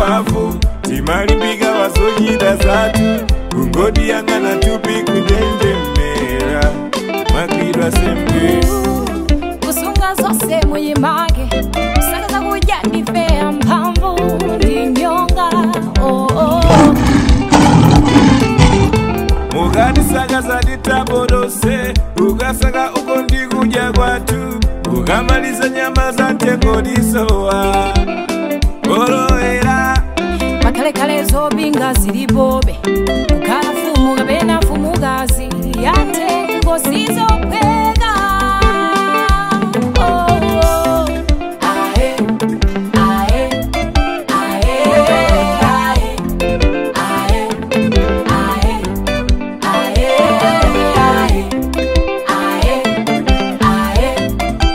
mpavu timalimbika wazochita zathu kungoti yang'ana tupi kunjenjemera mwagwidwa sembera kusunga zose muyimage kusakaza kudya ndifeya mphamvu ndi nyonga oh, oh. mukatisakaza titabodose ukasaka uko ndikudya kwathu ukamaliza nyama za ntengo disowa olowera makalekale zobinga zilipobe kukhala fumu kapena fumukazi yantengo sizopheka oh, oh. Ae, ae, ae, ae, ae, ae, ae, ae, ae,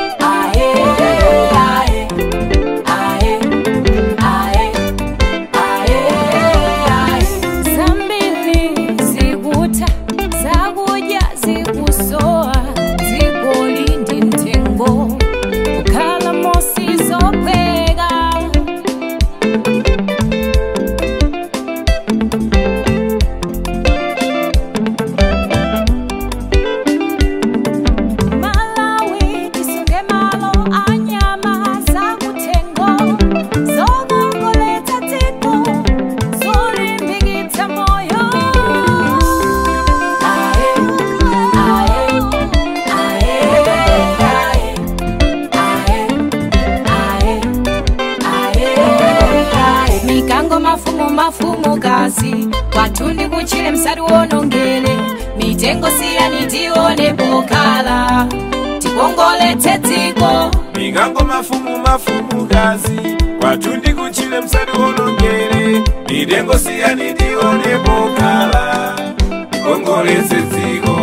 ae, ae, ae, ae. zambili zikuta zakudya zikusowa dzikoli ndi mtengo kukhala mosi zopheka malawi tisunge malo anyama zakutengo zokongoletsa dziko zolimbikitsa moyo ae, ae, ae, ae, ae, ae, ae. mikango mafumu mafumu kazi kwatundi kuchile msati wonongele mitengo siyani tione pokala tikongoletse dziko mikango mafumu mafumu kazi kwatundi kuchile msati wonongere mitengo siyani tionepo kala kongoletse dziko